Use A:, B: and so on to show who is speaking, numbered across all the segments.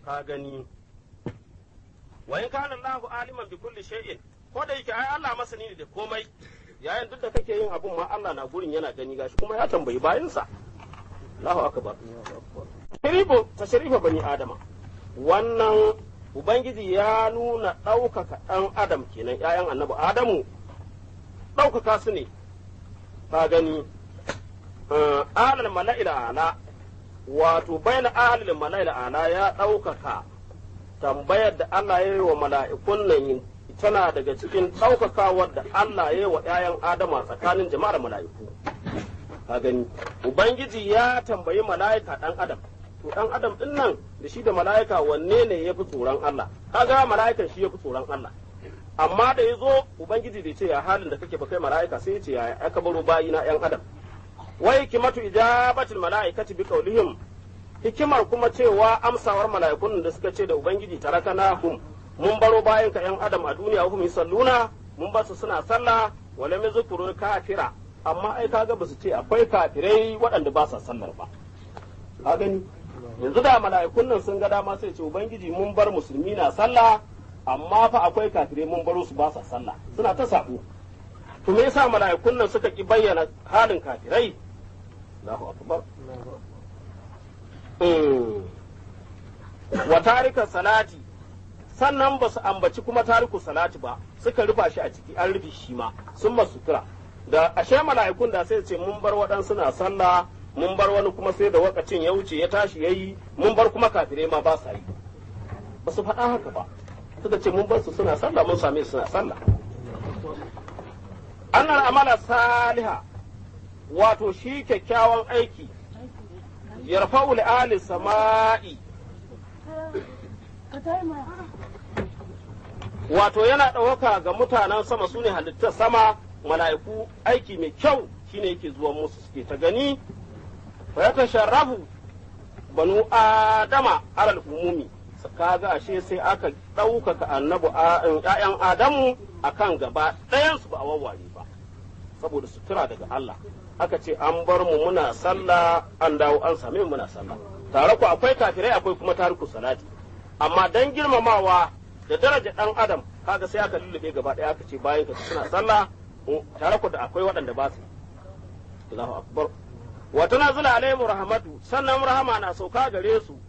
A: ka gani wa in kana Allahu aliman bi kulli shay'in ko da yake ai Allah masani ne da komai yayin duk da kake yin abun ma Allah na gurin yana gani gashi kuma ya tambayi bayinsa Allahu akbar tashrifu tashrifa bani adama wannan ubangiji ya nuna ɗaukaka ɗan adam kenan ƴaƴan annabi adamu ɗaukaka su ne ka gani alal mala'il ala wato bayan alal mala'il ala ya ɗaukaka tambayar da Allah ya yi wa mala'ikun nan tana daga cikin ɗaukakawar da Allah ya yi wa ‘ya'yan Adama tsakanin jama'ar mala'iku. Ka gani, Ubangiji ya tambayi mala'ika ɗan Adam, to ɗan Adam ɗin nan da shi da mala'ika wanne ne ya fi tsoron Allah, kaga mala'ikan shi ya fi tsoron Allah. Amma da ya zo Ubangiji da ce ya halin da kake ba kai mala'ika sai ya ce ya aka baro bayi na ‘yan Adam. Wai kimatu ijabatul mala'ikati bi qaulihim hikimar kuma cewa amsawar mala'ikun da suka ce da Ubangiji tarakana hum mun baro bayan ka ‘yan adam a duniya hum salluna mun basu suna sallah wala min zukuru kafira amma ai kaga ba su ce akwai kafirai waɗanda ba sa sallar ba ka gani yanzu da mala'ikun nan sun ga dama sai ce ubangiji mun bar musulmi na sallah amma fa akwai kafirai mun baro su ba sa sallah suna ta sabo to me yasa mala'ikun nan suka ki bayyana halin kafirai Allahu akbar wa tarika salati sannan ba su ambaci kuma tariku salati ba suka rufa shi a ciki an rufe shi ma sun masu sutura da ashe mala'ikun da sai ce mun bar waɗansu na sallah mun bar wani kuma sai da wakacin ya wuce ya tashi yayi mun bar kuma kafirai ma ba sa yi ba su faɗa haka ba suka ce mun bar su suna sallah mun same su suna sallah annal amala saliha wato shi kyakkyawan aiki yarfa'u li ahli sama'i wato yana ɗauka ga mutanen sama su ne halittar sama mala'iku aiki mai kyau shine yake zuwa musu suke ta gani fa ya tasharrafu banu adama alal umumi kaga ashe sai aka ɗaukaka annabu ‘ya'yan adamu akan gaba ɗayansu ba a wawware ba saboda sutura daga Allah aka ce an bar mu muna sallah an dawo an same mu muna sallah tare ku akwai kafirai akwai kuma tariku salati amma dan girmamawa da daraja dan adam kaga sai aka lullube gaba daya aka ce bayan ka suna sallah tare ku da akwai waɗanda ba su Allahu akbar wa tanazula alaihim rahmatu sannan rahama na sauka gare su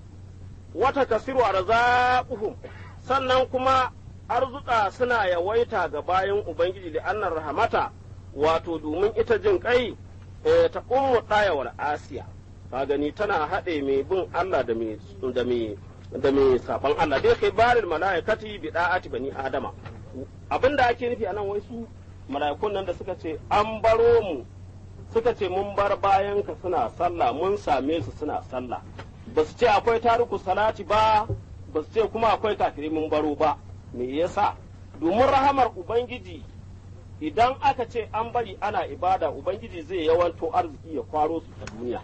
A: wata kasiru arzaquhum sannan kuma arzuka suna yawaita ga bayan ubangiji da annar rahmata wato domin ita jin kai ta ummu dayawar asiya ka gani tana haɗe mai bin Allah da mai da mai da mai saban Allah dai kai barin malaikati bi da'ati bani adama abinda ake nufi anan wai su mala'ikun nan da suka ce an baro mu suka ce mun bar bayan ka suna sallah mun same su suna sallah ba su ce akwai tariku salati ba ba su ce kuma akwai kafirai mun baro ba me yasa domin rahamar ubangiji idan aka ce an bari ana ibada ubangiji zai yawanto arziki ya kwaro su ta duniya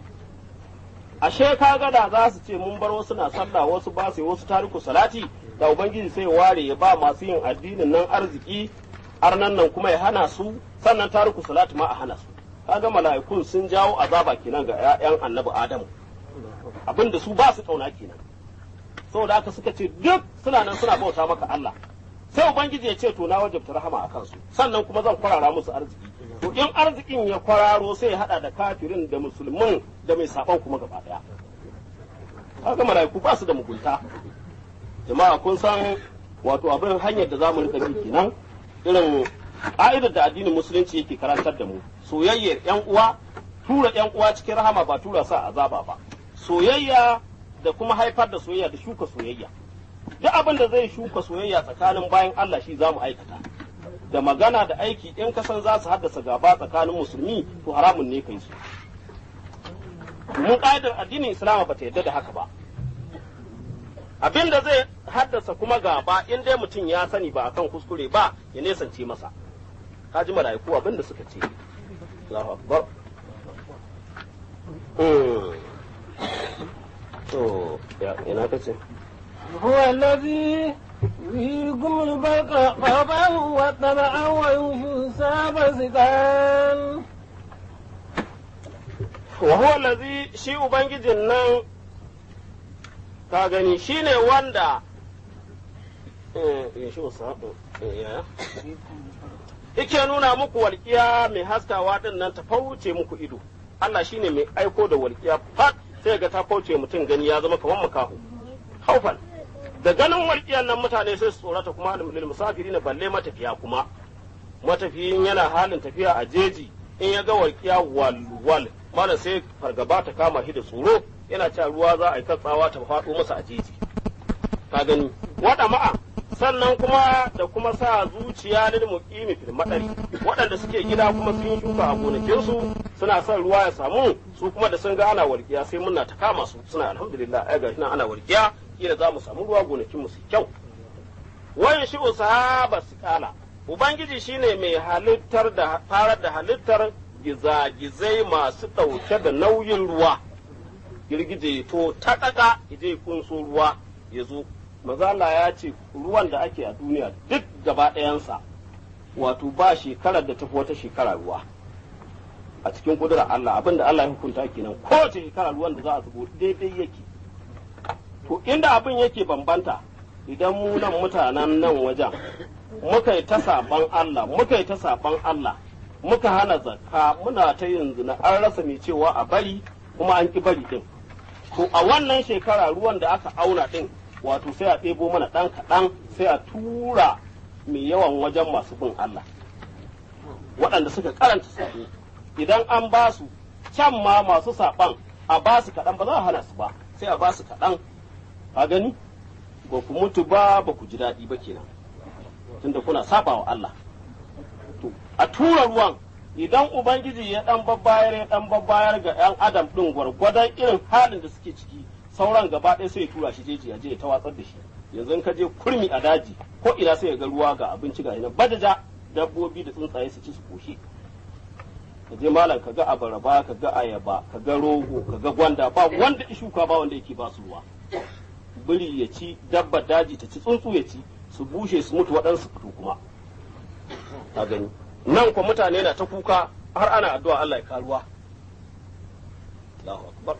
A: ashe kaga da za su ce mun bar wasu na sallah wasu ba su wasu tariku salati da ubangiji sai ware ya ba masu yin addinin nan arziki arnan nan kuma ya hana su sannan tariku salati ma a hana su kaga mala'ikun sun jawo azaba kenan ga 'ya'yan annabi adamu abinda su ba su kauna kenan saboda haka suka ce duk suna nan suna bauta maka Allah sai ubangiji ya ce to na wajabta rahama a kansu sannan kuma zan kwarara musu arziki to in arzikin ya kwararo sai ya hada da kafirin da musulmin da mai saban kuma gaba daya kaga malaiku ba su da mugunta jama'a kun san wato abin hanyar da zamu rika bi kenan irin ka'idar da addinin musulunci yake karantar da mu soyayyar yan uwa tura yan uwa cikin rahama ba tura sa azaba ba soyayya da kuma haifar da soyayya da shuka soyayya duk abin da zai shuka soyayya tsakanin bayan Allah shi za mu aikata da magana da aiki in ka san za su haddasa gaba tsakanin musulmi to haramun ne kai su mun ƙa'idar addinin islama ba ta yarda da haka ba abin da zai haddasa kuma gaba in dai mutum ya sani ba akan kuskure ba ya nesance masa ka ji mala'iku abin da suka ce Allahu akbar to ina kace
B: هو الذي يريكم البرق خوفا وطمعا وينشئ السحاب ثقال
A: wa huwa allazi shi ubangijin nan ka gani shine wanda yake nuna muku walƙiya mai haskawa din nan ta fauce muku ido Allah shine mai aiko da walƙiya fat sai ga ta fauce mutum gani ya zama kamar makaho haufan da ganin walƙiyan nan mutane sai su tsorata kuma lil musafiri na balle matafiya kuma matafiyin yana halin tafiya a jeji in ya ga walƙiya wal wal mana sai fargaba ta kama shi da tsoro yana cewa ruwa za a yi katsawa ta faɗo masa a jeji ka gani wada ma'a sannan kuma da kuma sa zuciya lil muqimi fil madari waɗanda suke gida kuma sun shuka a gonakinsu suna son ruwa ya samu su kuma da sun ga ana walƙiya sai muna ta kama su suna alhamdulillah ai ga nan ana walƙiya kila za mu samu ruwa gonakin mu su kyau wayan shi sahaba kala ubangiji shine mai halittar da farar da halittar gizagizai masu ɗauke da nauyin ruwa girgije to ta ƙaƙa ije kunso ruwa ya zo mazala ya ce ruwan da ake a duniya duk gaba ɗayansa wato ba shekarar da tafi wata shekara ruwa a cikin kudura Allah abinda Allah ya hukunta kenan kowace shekara ruwan da za a zubo daidai yake to inda abin yake bambanta idan mu nan mutanen nan wajen muka yi ta saban Allah muka yi ta saban Allah muka hana zakka muna ta yin zina an rasa mai cewa a bari kuma an ki bari din to a wannan shekara ruwan da aka auna din wato sai a ɗebo mana ɗan kaɗan sai a tura mai yawan wajen masu bin Allah waɗanda suka karanta saɓo idan an ba su can ma masu saɓan a ba su kaɗan ba za a hana su ba sai a ba su kaɗan a gani ba ku mutu ba ba ku ji daɗi ba kenan tunda kuna saba wa Allah to a tura ruwan idan ubangiji ya ɗan babbayar ya ɗan babbayar ga 'yan adam ɗin gwargwadon irin halin da suke ciki sauran gaba ɗaya sai ya tura shi jeji ya je ya tawatsar da shi yanzu ka je kurmi a daji ko ina sai ya ga ruwa ga abinci ga ina badaja dabbobi da tsuntsaye su ci su koshi ka je malam ka ga abaraba ka ga ayaba ka ga rogo ka ga gwanda ba wanda shuka ba wanda yake ba su ruwa biri ya ci dabba daji ta ci tsuntsu ya ci su bushe su mutu waɗansu fito kuma ka gani nan kwa mutane na ta kuka har ana addu'a Allah ya karuwa Allahu akbar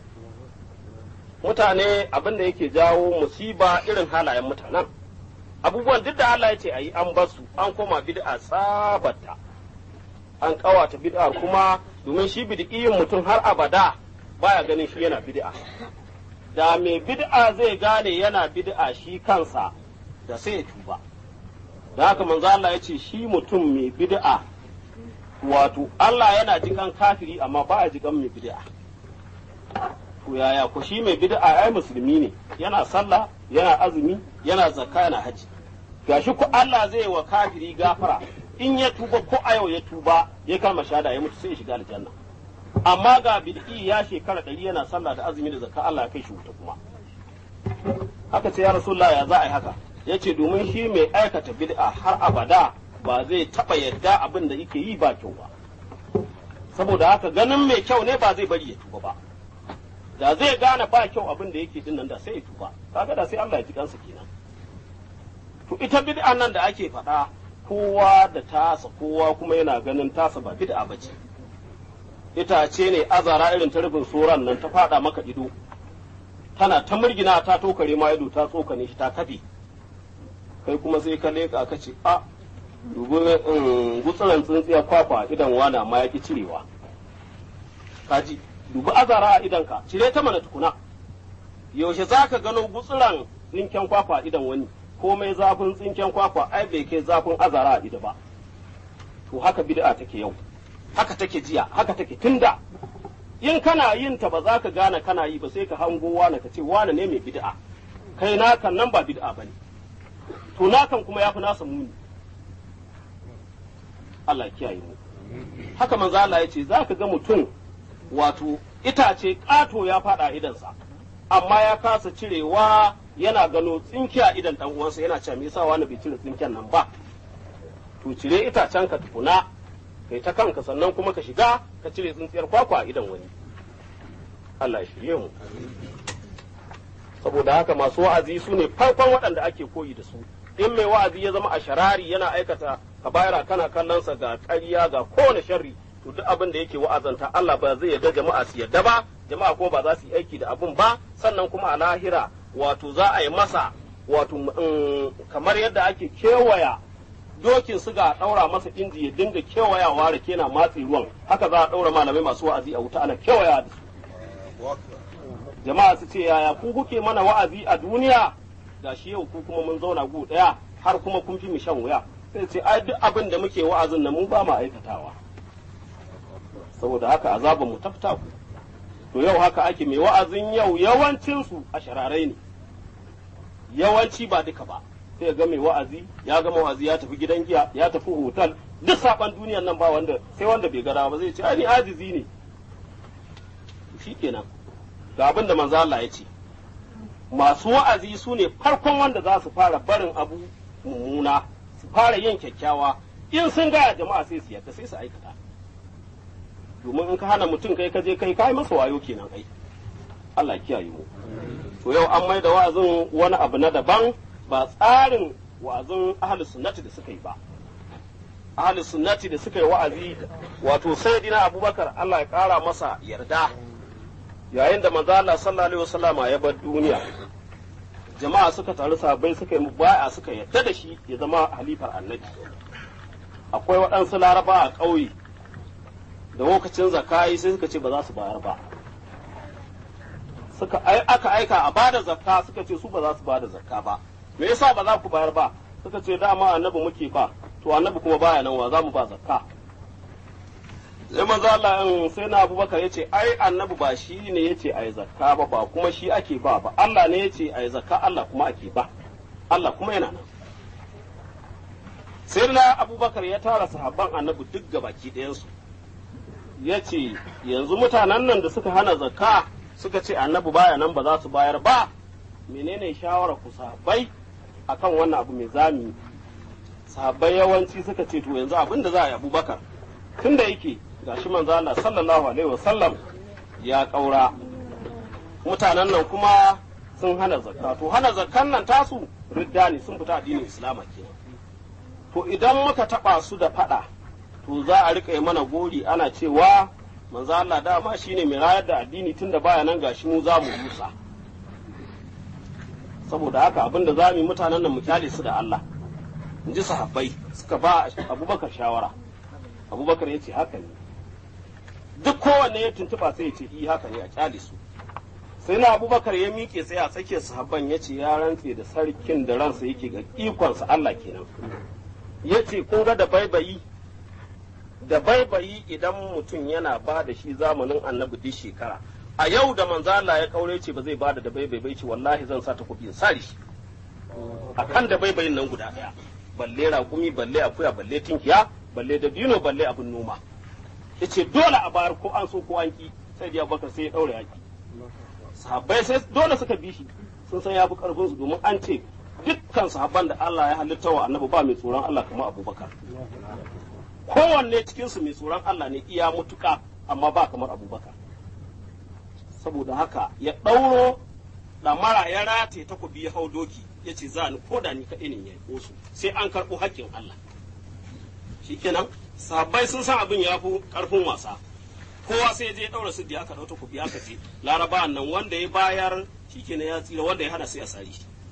A: mutane abin da yake jawo musiba irin halayen mutanen abubuwan duk da Allah ya ce a yi an basu an koma bid'a sabata an kawata bid'a kuma domin shi bid'iyin mutum har abada baya ganin shi yana bid'a da mai bid'a zai gane yana bid'a shi kansa da sai ya tuba da haka manzo Allah ya ce shi mutum mai bid'a wato Allah yana jikan kafiri amma ba a jikan mai bid'a to yaya ko shi mai bid'a ai musulmi ne yana sallah yana azumi yana zakka yana haji gashi ko Allah zai wa kafiri gafara in ya tuba ko a yau ya tuba ya kama shada ya mutu sai ya shiga aljanna amma ga bid'i ya shekara ɗari yana sallah da azumi da zakka Allah ya kai shi wuta kuma haka ce ya rasulullah ya za a yi haka yace domin shi mai aikata bid'a har abada ba zai taba yadda abin da yake yi ba kyau ba saboda haka ganin mai kyau ne ba zai bari ya tuba ba da zai gane ba kyau abin da yake dinnan da sai ya tuba kaga da sai Allah ya ji kansa kenan to ita bid'a nan da ake faɗa kowa da tasa kowa kuma yana ganin tasa ba bid'a bace itace ne azara irin ta rufin soran nan ta faɗa maka ido tana ta murgina ta tokare ma ido ta tsokane shi ta kafe kai kuma sai ka leka ka ce a dubi gutsuran tsintsiya kwakwa idan wana ma ya ki cirewa kaji dubi azara a idanka cire ta mana tukuna yaushe za ka gano gutsuran tsinken kwakwa idan wani komai zafin tsinken kwakwa ai bai kai zafin azara a ido ba to haka bid'a take yau haka take jiya haka take tunda in kana yin ta ba za ka gane kana yi ba sai ka hango wani ka ce wani ne mai bid'a kai nakan nan ba bid'a bane to nakan kuma yafi nasa muni Allah kiyaye mu haka manzo Allah ya ce za ka ga mutum wato itace ƙato ya faɗa idansa amma ya kasa cirewa yana gano tsinki a idan dan uwansa yana cewa me yasa wani bai cire tsinken nan ba to cire itacen ka tukuna kai ta kanka sannan kuma ka shiga ka cire tsintsiyar kwakwa a idan wani Allah ya shirye mu saboda haka masu wa'azi su ne farkon waɗanda ake koyi da su in mai wa'azi ya zama a sharari yana aikata kabaira kana kallonsa ga ƙarya ga kowane sharri to duk abin da yake wa'azanta Allah ba zai yarda jama'a su yarda ba jama'a ko ba za su yi aiki da abun ba sannan kuma a lahira wato za a yi masa wato kamar yadda ake kewaya dokin su ga ɗaura masa inji ya dinga kewayawa rake na matsi ruwan haka za a ɗaura malamai masu wa'azi a wuta ana kewaya da su jama'a su ce yaya ku kuke mana wa'azi a duniya ga shi yau ku kuma mun zauna gu ɗaya har kuma kun fi mu shan wuya sai ce ai duk abin da muke wa'azin nan mu ba mu aikatawa saboda haka azaban mu tafta ku to yau haka ake mai wa'azin yau yawancin su a shararai ne yawanci ba duka ba sai ga mai wa'azi ya gama wa'azi ya tafi gidan giya ya tafi hotel duk saban duniyan nan ba wanda sai wanda bai gada ba zai ce ai ni ajizi ne shikenan ga abin da manzo Allah ya ce masu wa'azi su ne farkon wanda za su fara barin abu mummuna su fara yin kyakkyawa in sun gaya jama'a sai su yadda sai su aikata domin in ka hana mutum kai ka je kai kai masa wayo kenan ai Allah kiyaye mu to yau an mai da wa'azin wani abu na daban ba tsarin wa'azin ahli sunnati da suka yi ba ahli sunnati da suka yi wa'azi wato sayyidina abubakar Allah ya kara masa yarda yayin da manzo Allah sallallahu alaihi wasallama ya bar duniya jama'a suka taru sahabbai suka yi baya suka yadda da shi ya zama halifar annabi akwai waɗansu laraba a ƙauye da lokacin zakayi sai suka ce ba za su bayar ba suka aka aika a bada zakka suka ce su ba za su bada zakka ba me yasa ba za ku bayar ba suka ce dama annabi muke fa to annabi kuma baya nan wa za mu ba zakka sai manzo Allah sai na Abubakar yace ai annabi ba shi ne yace ai zakka ba ba kuma shi ake ba ba Allah ne yace ai zakka Allah kuma ake ba Allah kuma yana nan sai na Abubakar ya tara sahabban annabi duk gabaki ɗayan su yace yanzu mutanen nan da suka hana zakka suka ce annabi baya nan ba za su bayar ba menene shawara ku sahabbai akan wannan abu mai zami sahabbai yawanci suka ce to yanzu abin da za a yi Abubakar tunda yake gashi manzo Allah sallallahu alaihi wasallam ya kaura mutanen nan kuma sun hana zakka to hana zakkan nan tasu ridda ne sun fita addinin islama kenan to idan muka taba su da fada to za a rika mana gori ana cewa manzo Allah dama shine mai rayar da addini tunda baya nan gashi mu za mu rusa saboda haka abinda za mu yi mutanen nan mu kyale su da Allah in ji sahabbai suka ba abubakar shawara abubakar ya ce haka ne duk kowanne ya tuntuɓa sai ya ce i haka ne a kyale su sai na abubakar ya miƙe sai a tsakiyar sahabban ya ce ya rantse da sarkin da ransa yake ga ikonsa Allah kenan ya ce kun ga da baibayi da baibayi idan mutum yana ba da shi zamanin annabi duk shekara a yau da manzo Allah ya kaure ce ba zai ba da da baibai bai ce wallahi zan sa ta kuɗi in sare shi akan da baibayin nan guda ɗaya balle raƙumi balle akuya balle tinkiya balle da bino balle abin noma yace dole a bayar ko an so ko an ki sai da Abubakar sai ya daure yaki sahabbai sai dole suka bi shi sun san ya fi karfin su domin an ce dukkan sahabban da Allah ya halitta wa annabi ba mai tsoron Allah kamar Abubakar kowanne cikin su mai tsoron Allah ne iya mutuka amma ba kamar Abubakar saboda haka ya ɗauro ɗamara ya rataye takobi ya hau doki ya ce za ni ko da ni kaɗai ne ya su sai an karɓo haƙƙin Allah shikenan sahabbai sun san abin ya fi ƙarfin wasa kowa sai je ɗaura su da aka ɗau takobi aka ce laraba nan wanda ya bayar shikenan ya tsira wanda ya hana sai a sari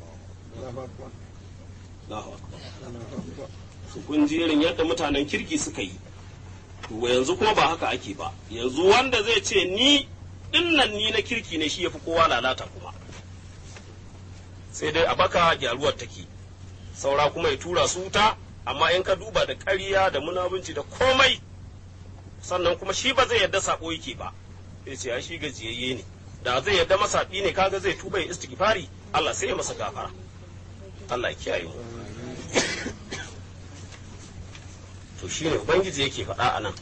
A: su kun ji irin yadda mutanen kirki suka yi to yanzu kuma ba haka ake ba yanzu wanda zai ce ni dinnan ni na kirki ne shi ya fi kowa lalata kuma sai dai a baka gyaruwar take saura kuma ya tura su wuta amma in ka duba da ƙarya da munabunci da komai sannan kuma shi ba zai yarda sako yake ba sai ce shi gajiyayye ne da zai yarda masaɓi ne kaga zai tuba ya istighfari Allah sai ya masa gafara Allah ya kiyaye mu to shine ubangiji yake faɗa a nan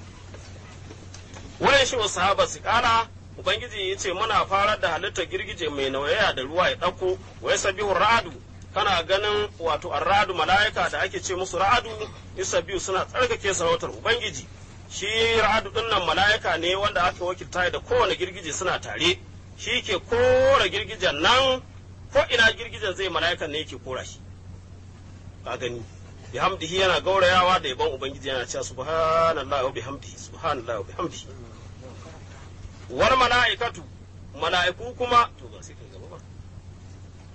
A: wurin shi sahaba su kara ubangiji ya ce muna farar da halittar girgije mai nauyaya da ruwa ya ɗauko wai sabihu ra'adu kana ganin wato arradu mala'ika da ake ce musu ra'adu isa biyu suna tsarkake sarautar ubangiji shi ra'adu din nan mala'ika ne wanda aka wakilta da kowane girgije suna tare shi ke kora girgijen nan ko ina girgijen zai mala'ikan ne yake kora shi ka gani bihamdihi yana gaurayawa da yaban ubangiji yana cewa subhanallahi wa bihamdihi subhanallahi wa bihamdihi war mala'ikatu mala'iku kuma to ba sai kai gaba ba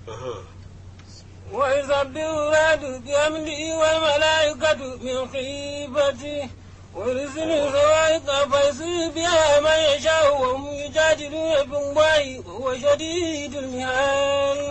B: ويسبح الرعد بأمره والملائكة من خيفته ويرسل الصواعق فيصيب بها من يشاء وهم يجادلون في الله وهو شديد المحال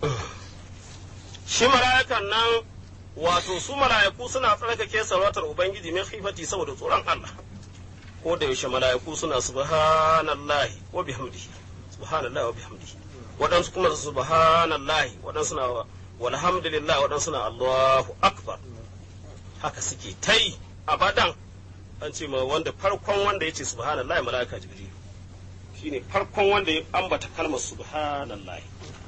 A: shi mala'ikan nan wato su mala'iku suna tsarkake sarautar ubangiji min khifati saboda tsoron Allah ko da yaushe mala'iku suna subhanallahi wa bihamdihi subhanallahi wa bihamdihi waɗansu kuma subhanallahi waɗansu na walhamdulillah waɗansu na Allahu akbar haka suke ta yi abadan an ce ma wanda farkon wanda ya ce subhanallahi mala'ika jibril shine farkon wanda ya ambata kalmar subhanallahi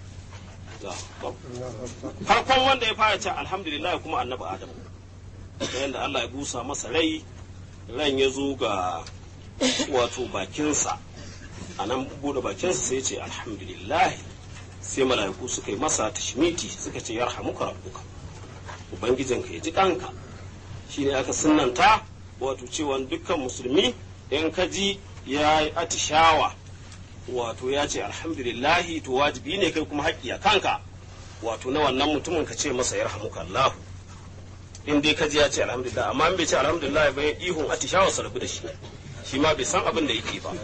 A: farkon wanda ya fara ce alhamdulillah kuma annabi adam da yadda Allah ya busa masa rai ran ya zo ga wato bakinsa a nan bude bakinsa sai ce alhamdulillah sai mala'iku suka yi masa tashmiti suka ce yarhamuka rabbuka ubangijinka ya ji ɗanka shine aka sunnanta wato cewa dukkan musulmi in ka ji ya yi atishawa wato ya ce alhamdulillahi to wajibi ne kai kuma haƙƙi a kanka wato na wannan mutumin ka ce masa yarhamuka Allah in dai ka ji ya ce alhamdulillah amma in bai ce alhamdulillah ba ya ihun atishawa sa rabu da shi shi ma bai san abin da yake ba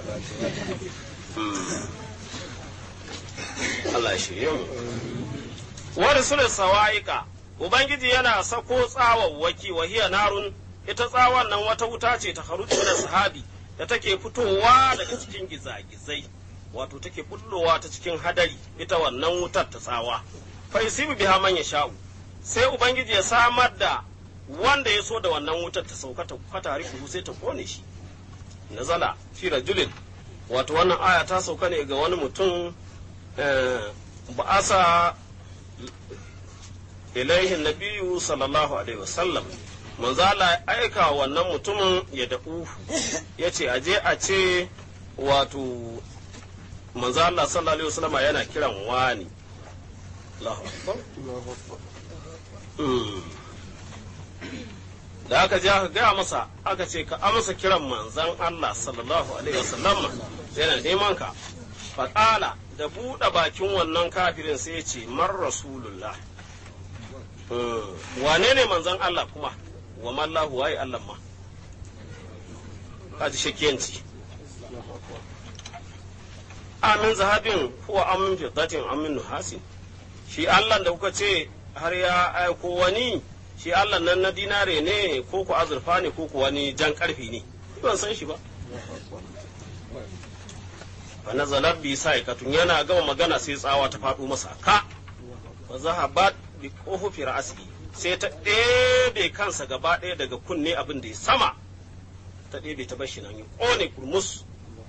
A: Allah ya shirye mu wani sura sawa'iqa ubangiji yana sako tsawawwaki wa hiya narun ita tsawon nan wata wuta ce ta harutu da sahabi da take fitowa daga cikin gizagizai wato take bullowa ta cikin hadari ita wannan wutar ta tsawa fa yusibu biha man yasha'u sai ubangiji ya samar da wanda ya so da wannan wutar ta sauka ta fata rifu sai ta kone shi nazala fi rajulin wato wannan aya ta sauka ne ga wani mutum ba'asa ilaihi nabiyu sallallahu alaihi wasallam manzo Allah ya aika wannan mutumin ya da'u ya ce aje a ce wato manzo Allah sallallahu alaihi wasallam yana kiran wani Allahu akbar da aka je aka gaya masa aka ce ka amsa kiran manzan Allah sallallahu alaihi wasallam yana neman ka faƙala da buɗe bakin wannan kafirin sai ya ce man rasulullah wane ne manzan Allah kuma wa mallahu waye Allah ma kaji shakiyanci amin zahabin huwa amin fiddatin amin nuhasin shi Allah da kuka ce har ya aiko wani shi Allah nan na dinare ne ko ku azurfa ne ko ku wani jan karfi ne ban san shi ba fa nazalar bi sa'ikatun yana gama magana sai tsawa ta faɗo masa ka fa zahabat bi kofofi ra'asi sai ta ɗebe kansa gaba ɗaya daga kunne abin da ya sama ta ɗebe ta bashi nan ya ƙone kurmus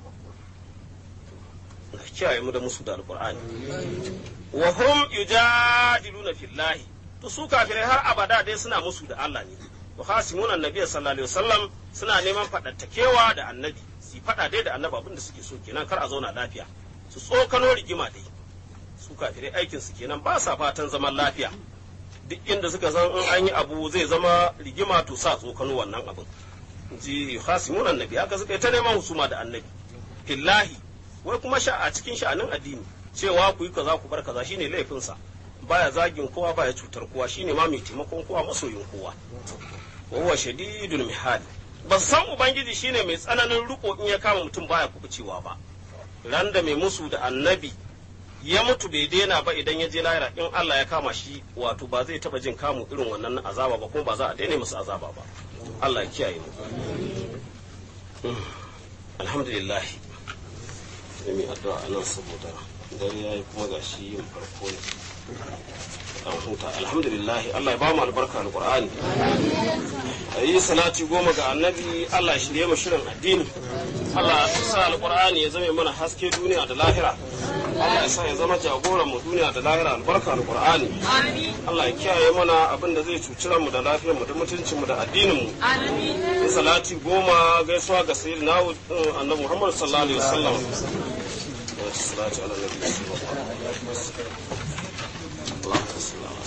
A: na kiyaye mu da musu da alƙur'ani wa hum yujadiluna fillahi to su kafirai har abada dai suna musu da Allah ne wa hasimuna annabi sallallahu alaihi wasallam suna neman faɗattakewa da annabi su faɗa dai da annabi abin da suke so kenan kar a zauna lafiya su tsokano rigima dai su kafirai aikin su kenan ba sa fatan zaman lafiya duk inda suka san in an yi abu zai zama rigima to sa tsokano wannan abin ji hasimun annabi haka suka yi ta neman husuma da annabi fillahi wai kuma sha a cikin sha'anin addini cewa ku yi kaza ku bar kaza shine laifinsa baya zagin kowa baya cutar kowa shine ma mai taimakon kowa masoyin kowa wa huwa shadidul mihal ba san ubangiji shine mai tsananin riko in ya kama mutum baya kubucewa ba ran da mai musu da annabi ya mutu bai daina ba idan ya je lahira in Allah ya kama shi wato ba zai taba jin kamu irin wannan azaba ba kuma ba za a daina musu azaba ba Allah ya kiyaye mu alhamdulillah sai mai addu'a nan saboda dare yayi kuma gashi yin farko ne dan huta alhamdulillah Allah ya ba mu albarka alqur'ani ayi salati goma ga annabi Allah ya shirye mu shirin addini Allah ya sa alqur'ani ya zame mana haske duniya da lahira Allah ya sa ya zama jagoran mu duniya da lahira albarka alqur'ani Allah ya kiyaye mana abin da zai cuci mu da lafiyar mu da mutuncin mu da addinin mu amin salati goma gaisuwa ga sayyidina annabi Muhammad sallallahu alaihi wasallam salati ala nabi sallallahu alaihi wasallam اللهم صل على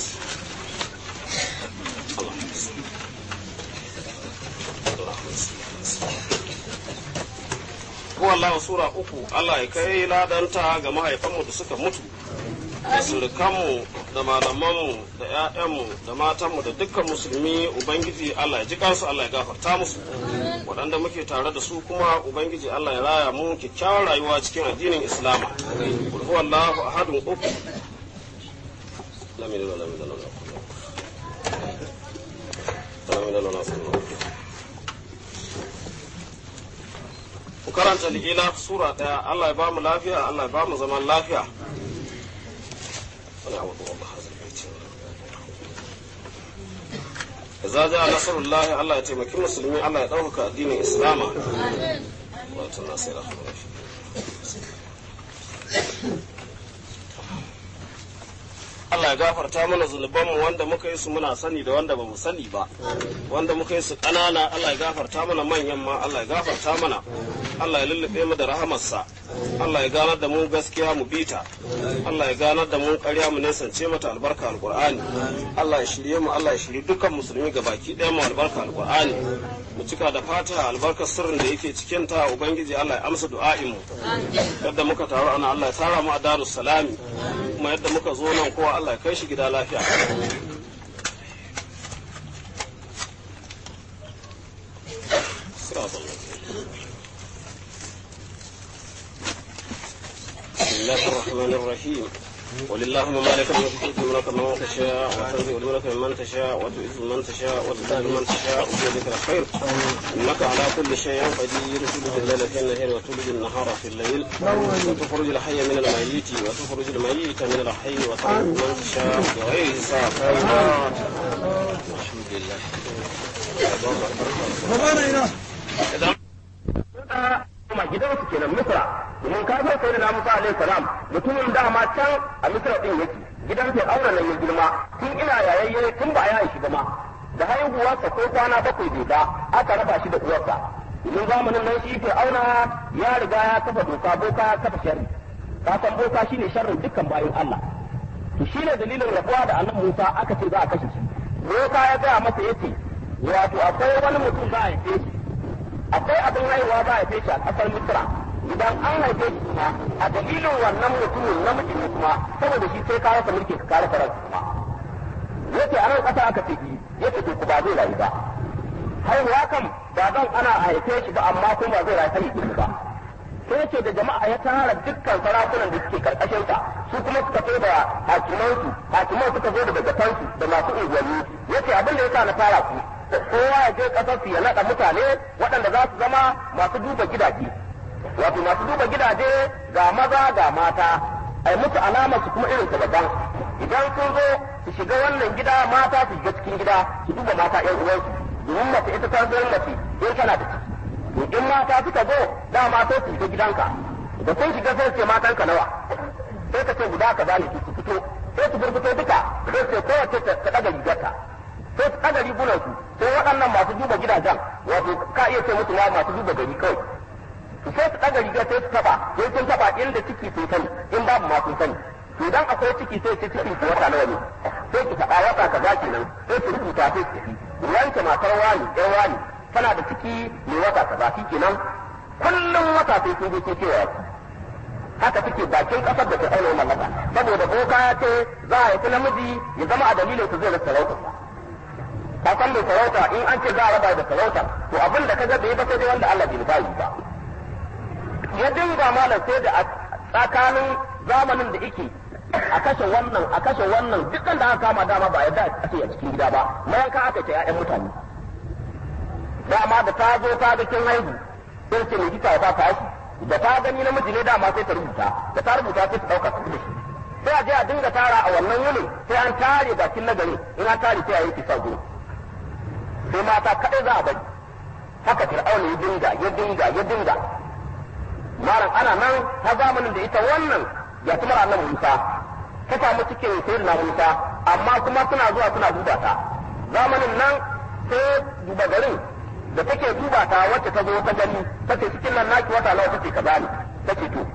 A: سيدنا اللهم صل اللهم صل Ko Allah sura uku Allah ya kai ladanta ga mahaifanmu da suka mutu da surukanmu da malamanmu da 'ya'yanmu da matanmu da dukkan musulmi ubangiji Allah ya ji kansu Allah ya gafarta musu waɗanda muke tare da su kuma ubangiji Allah ya raya mu kyakkyawar rayuwa cikin addinin islama kul huwallahu ahadun uku lam yalid wa lam yulad wa lam yakul lahu kufuwan ahad ku karanta li'ila sura ɗaya Allah ya ba mu lafiya Allah ya ba mu zaman lafiya wani abu da Allah Iza ja nasarullahi Allah ya taimaki musulmi Allah ya ɗaukaka addinin Islama. Wato nasira. Allah ya gafarta mana zunubanmu wanda muka yi su muna sani da wanda ba mu sani ba wanda muka yi su ƙanana Allah ya gafarta mana manyan ma Allah ya gafarta mana Allah ya lullube mu da rahamarsa Allah ya ganar da mu gaskiya mu bita Allah ya ganar da mu ƙarya mu nisance mata albarka alqur'ani Allah ya shirye mu Allah ya shirye dukkan musulmi ga baki ɗaya mu albarka alqur'ani mu cika da fata albarkar sirrin da yake cikin ta ubangiji Allah ya amsa du'a'in mu yadda muka taru ana Allah ya tara mu a darus salami kuma yadda muka zo nan kowa Allah ya kai shi gida lafiya بسم الله الرحمن الرحيم قل اللهم مالك الملك تؤتي الملك من تشاء وتنزع الملك ممن تشاء وتعز من تشاء وتذل من تشاء وبيدك الخير انك على كل شيء قدير تولد الليل في النهار وتولد النهار في الليل وتخرج الحي من الميت وتخرج الميت من الحي وترزق من تشاء بغير حساب الحمد لله kuma gidansu kenan misra domin ka san sai da musa alaihi salam mutumin dama can a misra din yake gidan sai aure nan ya girma tun ina yayayye tun ba ya shi ba ma da haihuwarsa ko kwana bakwai bai ba aka raba shi da uwarsa domin zamanin nan shi ke auna ya riga ya kafa doka boka ya kafa sharri ka san boka shine sharrin dukkan bayan Allah to shine dalilin rabuwa da annabi Musa aka ce za a kashe shi boka ya gaya masa yace wato akwai wani mutum za a haife shi akwai abin haihuwa za a haife shi a ƙasar Misra idan an haife shi kuma a dalilin wannan mutumin namiji ne kuma saboda shi sai ka rasa mulki ka kare farar kuma yace a nan ƙasa aka ce yace to ku ba zai rayu ba haihuwa kam ba zan ana haife shi ba amma kuma ba zai rayu sai girma ba sai yace da jama'a ya tara dukkan sarakunan da suke karkashin sa su kuma suka so da hakimansu hakiman suka zo da dagatansu da masu unguwanni yace abin da yasa na tara ku kowa ya je kasar su ya naɗa mutane waɗanda za su zama masu duba gidaje wato masu duba gidaje ga maza ga mata ai musu alamar su kuma irin ta daban idan sun zo su shiga wannan gida mata su shiga cikin gida su duba mata ƴan uwansu domin mace ita ta zo mace in tana da ciki to in mata suka zo dama sai su shiga gidanka da sun shiga sai su ce matanka nawa sai ka ce guda ka bani su fito sai su burbuto duka sai su kowace ta ɗaga rigarta sai su ɗaga rigunansu sai waɗannan masu duba gidajen wato ka iya ce musu ma masu duba gari kawai sai su ɗaga riga sai su taɓa sai sun taɓa inda ciki sun sani in babu ma sun sani to idan akwai ciki sai ce cikin ku wata nawa ne sai ki faɗa wata kaza kenan sai su rubuta sai su tafi wanke matar wani ɗan wani tana da ciki mai wata kaza shi kenan kullum wata sai sun je sun kewa haka take bakin kasar da ta aure mallaka saboda boka ya ce za a haifi namiji ya zama a dalilin su zai rasa sarautarsa ka san mai sarauta in an ce za a raba da sarauta to abin da ka ga bai ba sai dai wanda Allah bai nufa yi ba ya dinga malam sai da tsakanin zamanin da yake a kashe wannan a kashe wannan dukkan da aka kama dama ba yadda a ce a cikin gida ba mayanka aka ce ƴaƴan mutane dama da ta zo ta ga kin haihu sai ce mai gita ta tashi da ta gani namiji ne dama sai ta rubuta da ta rubuta sai ta dauka su da shi sai a je a dinga tara a wannan wurin sai an tare bakin nagari in an tare sai a yi kisa gurin sai mata kaɗai za a bari haka fir'auna ya dinga ya dinga ya dinga malam ana nan ta zamanin da ita wannan ya tumar annabi Musa ta samu cikin sayyidina Musa amma kuma suna zuwa suna duba ta zamanin nan sai duba garin da take duba ta wacce ta zo ta gani ta ce cikin nan naki wata nawa take kaza ne take to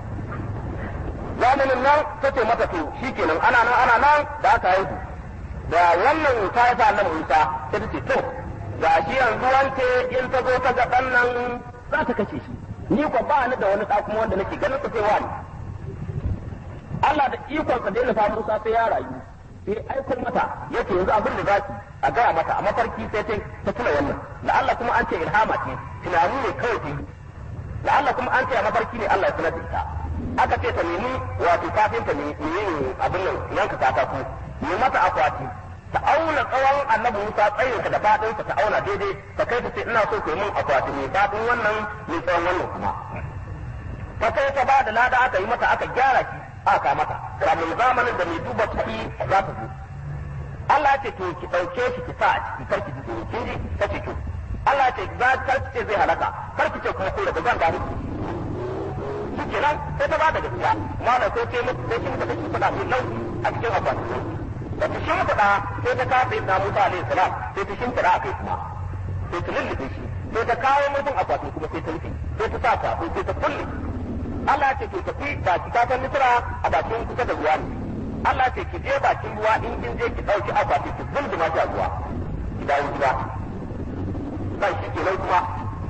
A: zamanin nan ta ce mata to shikenan ana nan ana nan da aka haihu da wannan ta haifa annabi Musa sai ta ce to ga shi yanzu wance in ta zo ta ga ɗan nan za ta kashe shi ni ko ba ni da wani ɗa kuma wanda nake ganin sa sai wani
C: Allah da ikonsa da ya nufa Musa sai ya rayu sai aiko mata yace yanzu abin da zaki a gaya mata a mafarki sai ta ta tuna wannan la'alla kuma an ce ilhama ce tunani ne kawai ta yi la'alla kuma an ce a mafarki ne Allah ya sanar da ita aka ce ta nemi wato kafin ta nemi abin nan yanka katako ne mata akwati ta auna tsawon annabi Musa tsayinsa da fadinsa ta auna daidai ta kai ta ce ina so ku yi min akwati mai fadin wannan mai tsawon wannan kuma ta kai ta ba da lada aka yi mata aka gyara shi aka mata kamun zamanin da mai duba kuɗi za ta zo Allah ya ce to ki ɗauke shi ki sa a ciki kar ki ji tsoro kin ji ta ce to Allah ya ce za kar ki ce zai halaka kar ki ce kuma ko da zan gani shi kenan sai ta ba da gaskiya malam sai ce mutu sai shi mutu shi faɗa mai nauyi a cikin akwati da ta shimfiɗa sai ta kafa ibn Musa alaihi salam sai ta shimfiɗa a kai kuma sai ta lullube shi sai ta kawo mutum akwatin kuma sai ta rufe sai ta sa ta sai ta kulle Allah ce to tafi baki ka san misra a bakin kusa da ruwa ne Allah ce ki je bakin ruwa in kin je ki dauki akwati ki zulzuma shi a ruwa ki dawo gida sai shi kenan kuma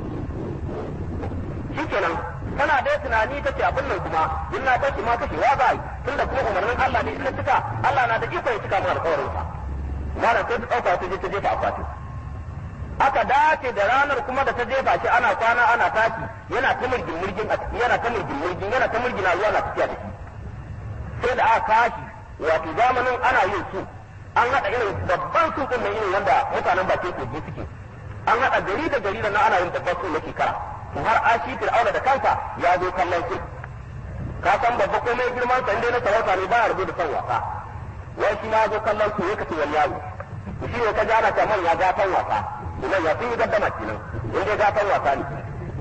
C: shi kenan tana dai tunani ta ce abin nan kuma in na tashi ma kashewa za yi tunda kuma umarnin Allah ne ina cika Allah na da iko ya cika mu alƙawarin sa malam sai ta dauka ta je ta jefa akwati aka dace da ranar kuma da ta jefa shi ana kwana ana tashi yana ta murgin murgin a ciki yana ta murgin murgin yana ta murgina ruwa na tafiya da shi sai da aka kashi wato zamanin ana yin su an haɗa irin babban su ɗin irin wanda mutanen bakin kogi suke an haɗa gari da gari da na ana yin babban su na shekara to har ashi fir'auna da kansa ya zo kallon su ka san babba komai girman sa inda na sarauta ne baya rubuta son wasa wai shi ma zo kallon su ya kace wani yaro shi ne ka ji ana ta manya gatan wasa nan ya sun yi gaddama kenan in dai gatan wasa ne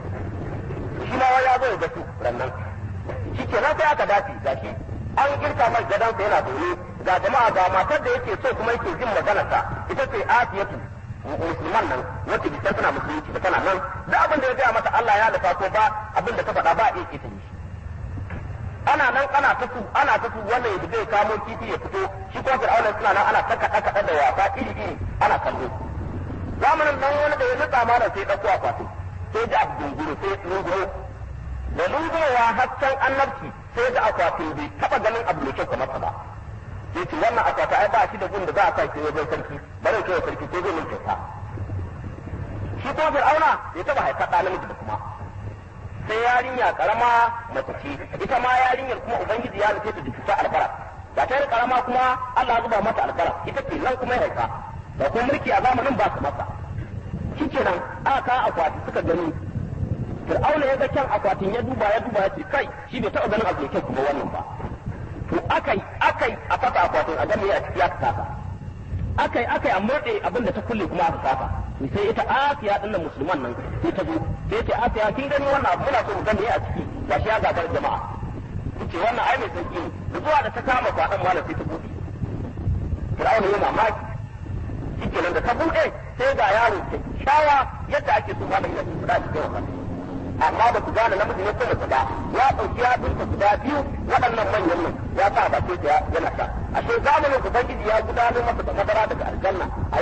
C: shi ma ya zo ya gasu rannan shi kenan sai aka dace ga shi an girka mai gadansa yana zaune ga jama'a ga matar da yake so kuma yake jin maganarsa ita ce asiyatu musulman nan wacce bisa tana musulunci da tana nan da abin da ya gaya mata Allah ya lafa ko ba abin da ta faɗa ba a iya ta yi ana nan ana ta su ana ta su wannan ya zai kamo kifi ya fito shi kuma fir'auna suna nan ana ta kaɗa kaɗa da wasa iri iri ana kallo zamanin nan wani da ya nutsa mana sai ɗauko akwatin sai da abu dunguru sai lunguro da lungurowa hasken annabci sai da akwatin bai taɓa ganin abu mai kyau kamar ba sai ce wannan akwata ai ba shi da gun da za a sa shi wajen sarki bari kai sarki ko zai min kyauta shi ko fir'auna ya taɓa haifar ɗa namiji da kuma sai yarinya karama mace ce ita ma yarinyar kuma ubangiji ya nufe ta da cuta albara ba ta yi karama kuma Allah ya zuba mata albara ita ce nan kuma ya haifa da kuma mulki a zamanin ba su masa shikenan aka kawo akwati suka gani fir'auna ya ga kyan akwatin ya duba ya duba ya ce kai shi bai taɓa ganin abu mai kyau kuma wannan ba to akai akai a fata akwatin a gami a ciki aka kasa akai akai a murɗe abin da ta kulle kuma aka kasa sai ita asiya din nan musulman nan sai ta zo sai ce asiya kin gani wannan abu muna so mu gani a ciki gashi ya gagar jama'a ce wannan ai mai sauki ne da zuwa da ta kama kwaɗan malam sai ta buɗe fir'auna ya mamaki shikenan da ta buɗe sai ga yaro kyakkyawa yadda ake so malam ya tsira cikin wannan amma ba ku gane namiji ne kuma ba ya ɗauki ya ɗinka guda biyu waɗannan manyan nan ya sa ba sai ya yana sha ashe zamanin ubangiji ya gudanar masa da madara daga aljanna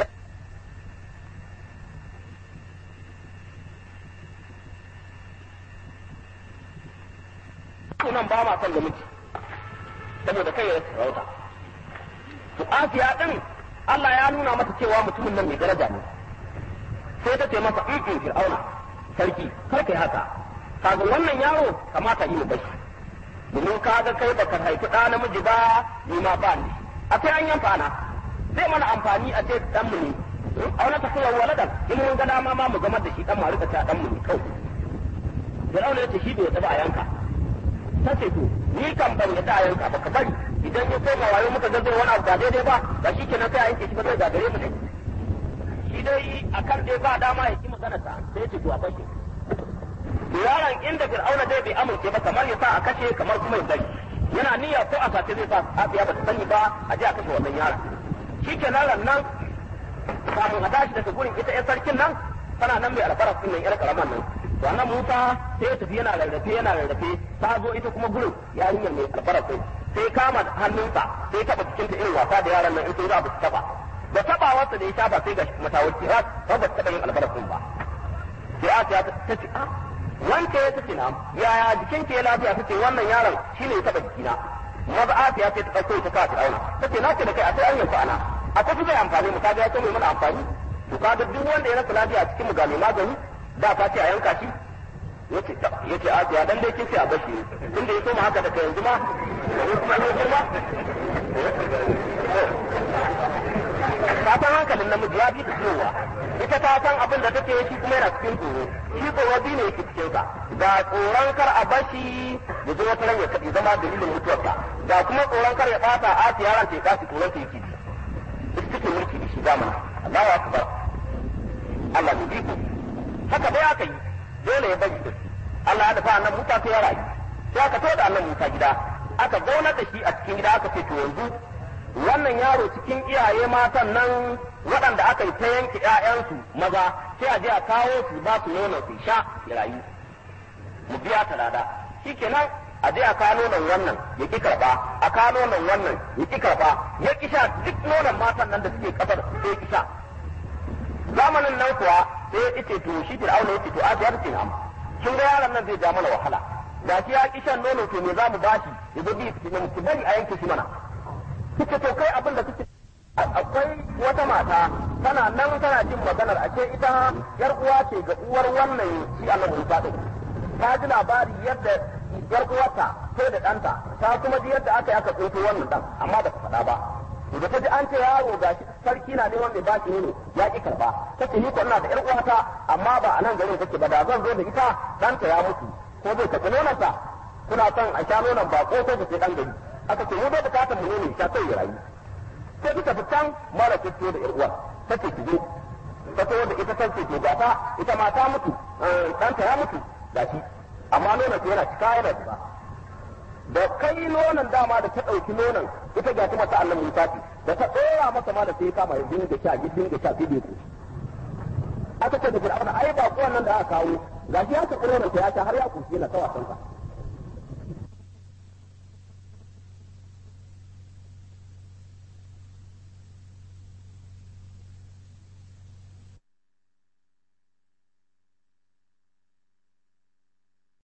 C: nan ba ma son da miji saboda kai ya sarauta to asiya din Allah ya nuna mata cewa mutumin nan mai daraja ne sai ta ce masa in in fir'auna sarki kar kai haka kaga wannan yaro kamata yi mu bashi domin kaga kai baka haifi ɗa namiji ba ni ma ba ni a sai an yanfa na zai mana amfani a ce dan mu ne auna ta kai waladan in mun ga dama ma mu zama da shi dan mu rika ta dan mu ne kawai fir'auna ya ce shi bai taba a yanka ta ce to ni kan ban yadda a yanka ba ka bari idan ya koma wayo muka ga zai wani abu ba daidai ba ba shi kenan sai a yanke shi ba zai gagare mu ne shi dai akan dai ba dama ya ki magana ta sai ya ce to a bashi to yaron inda fir'auna dai bai amince ba kamar ya sa a kashe kamar kuma ya bari yana niyya ko a sace zai sa afiya ba ta sani ba a je a kashe wannan yaron shi kenan ran nan kafin a tashi daga gurin ita 'yan sarkin nan tana nan mai albaras din nan 'yar karaman nan to annan Musa sai ya tafi yana rarrafe yana rarrafe ta zo ita kuma gurin yarinyar mai albara sai sai kama hannunsa sai taba cikin ta irin wasa da yaran nan in sun za su taba da taba wasa da ya shafa sai ga matawarki ha ba ba taba yin albara sun ba sai Asiya ta ce ah wanke ya tace na yaya jikin ke lafiya tace wannan yaron shine ya taba jikina maza Asiya ce ta ɗauko ta kawo Fir'auna ta ce na ce da kai a sai an yanku ana a tafi zai amfani mu kaga ya ce mai mana amfani to kaga duk wanda ya rasa lafiya a cikin mu ga mai magani da ta ce a yanka shi yace yace Asiya dan dai kin ce a bashi tunda ya soma haka daga yanzu ma yanzu kuma ne girma ka san hankalin namiji ya bi ta cewa ita ta san abin da take shi kuma yana cikin tsoro shi tsoro biyu ne yake cikin sa ga tsoron kar a bashi ya zo wata ran ya kaɗi zama dalilin mutuwarsa ga kuma tsoron kar ya ɓata Asiya ran ta ya kasu tsoron ta yake ita take mulki da shi zamana Allahu akbar Allah ne iko haka dai aka yi dole ya bari Allah ya dafa annan Musa sai ya rayu sai aka tada annan Musa gida aka zaunar da shi a cikin gida aka ce to yanzu wannan yaro cikin iyaye matan nan waɗanda aka yi ta yanke ƴaƴansu maza sai a je a kawo su ba su nono su sha ya rayu mu biya ta lada shikenan a je a kawo nonon wannan ya ki karɓa a kawo nonon wannan ya ki karɓa ya ki sha duk nonon matan nan da suke kasar sai ya ki sha zamanin nan kuwa sai ya ce to shi fir'auna ya ce to asiya ta ce na'am kin ga yaron nan zai ja mana wahala da shi ya ki shan nono to me za mu bashi ya zo bi ki bari a yanke shi mana kike to kai abin da kike akwai wata mata tana nan tana jin maganar a ce ita yar uwa ce ga uwar wannan shi Allah Musa din ta ji labari yadda yar uwarta sai da ɗanta ta kuma ji yadda aka yi aka tsinto wannan dan amma ba ta faɗa ba to da ta ji an ce yaro ga sarki na neman mai baki ne ya ki karba ta ce ni ko ina da yar uwata amma ba a nan garin take ba da zan zo da ita ɗanta ya mutu ko zai tafi nononta kuna son a sha nonon ba ko sai da ke ɗan gari aka ce mu bai bukatar mu ne ta sai ya rayu sai ta tafi can mara fito da irwa ta ce ki zo ta to da ita ta ce to ga ta ita ma ta mutu ɗanta ya mutu ga shi amma nonon ta yana cika yana zuba da kai nonon dama da ta ɗauki nonon ita ga ta mata Allah Musa ce da ta ɗora masa ma da sai kama ya dinga sha ya dinga sha sai ku aka ce da Fir'auna ai ba ko nan da aka kawo gashi ya ta nonon ta ya sha har ya kushi na ta wasan